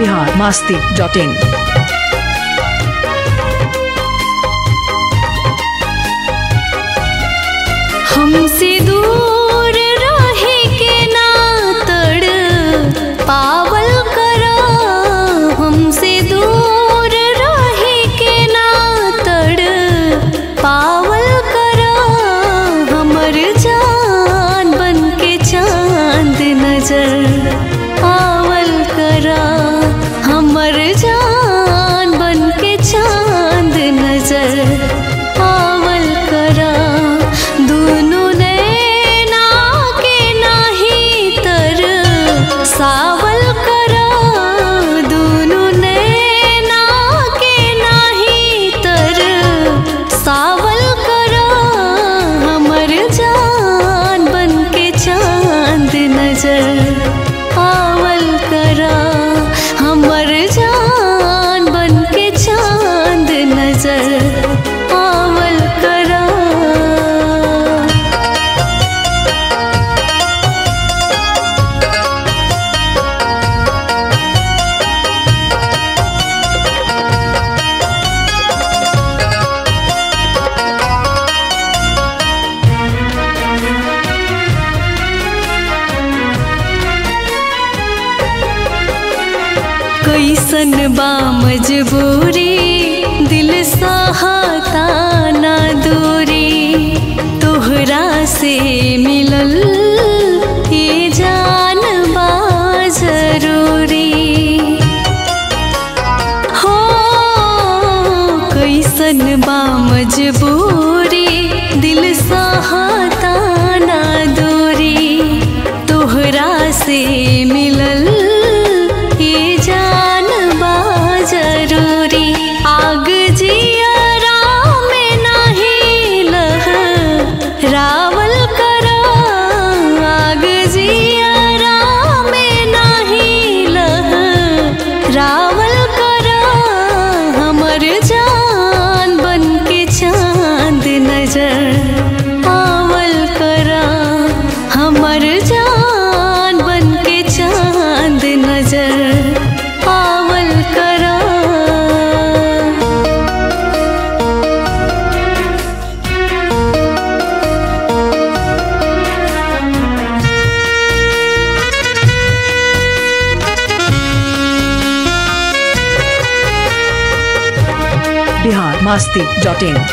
Bihar Masti dot in हमसे दूर रहे के ना तड़ पावल करा हमसे दूर रहे के ना तड़ पावल करा हमर जान बन के चांद नजर आवल करा हमर जान बन के चांद नजर आवल करा दुनु नैना के नाही तर सावल करा दुनु नैना के नाही तर सावल करा हमर जान बन के चांद नजर आवल करा हमर जान बन के चांद नजर आवल करा कैसन बा मजबूरी दिल सहाता ना दूरी तोहरा से मिलल ये जान बा जरूरी हो कैसन बा मजबूरी दिल सहाता ना दूरी तोहरा से मिलल ये जान बा जरूरी आग जियरा में नाही लह रावल करा आग जियरा में नाही लह रावल करा हमर जान बन के चांद नजर आवल करा हमर जान बन के चांद नजर आवल करा बिहार मास्ती डॉट इन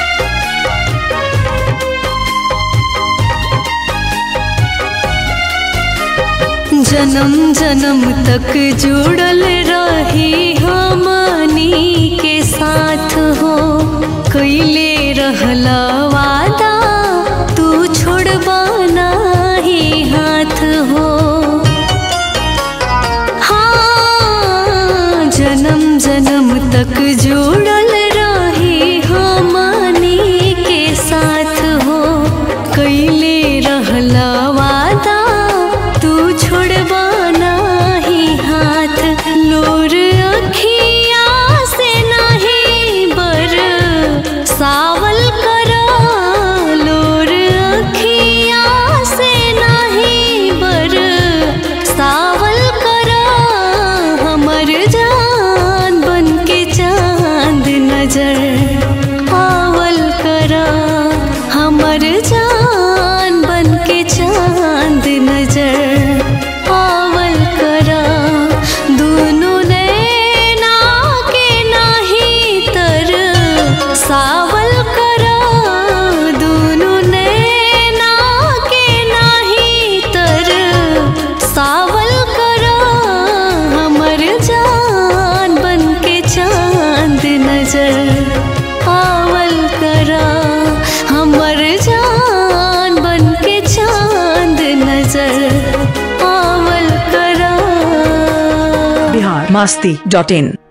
जन्म जन्म तक जुड़ल रही हमनी के साथ हो कैले रहला वादा तू छोड़बा नाही हाथ हो हाँ जन्म जन्म तक जुड़ल रही हमनी के साथ हो कैले रहला वादा तू छोड़बा नाही हाथ लोर अखिया से नाही बर सावल करा लोर अखिया से नाही बर सावल करा हमर जान बन के चांद नजर आवल करा हमर जान बन के चांद नजर आवल करा दुनु नैना के नाही तर सावल करा दुनु नैना के नाही तर सावल करा हमर जान बन के चांद नजर आवल करा हमर जान बन के चांद नजर आवल करा बिहार मास्ती डॉट इन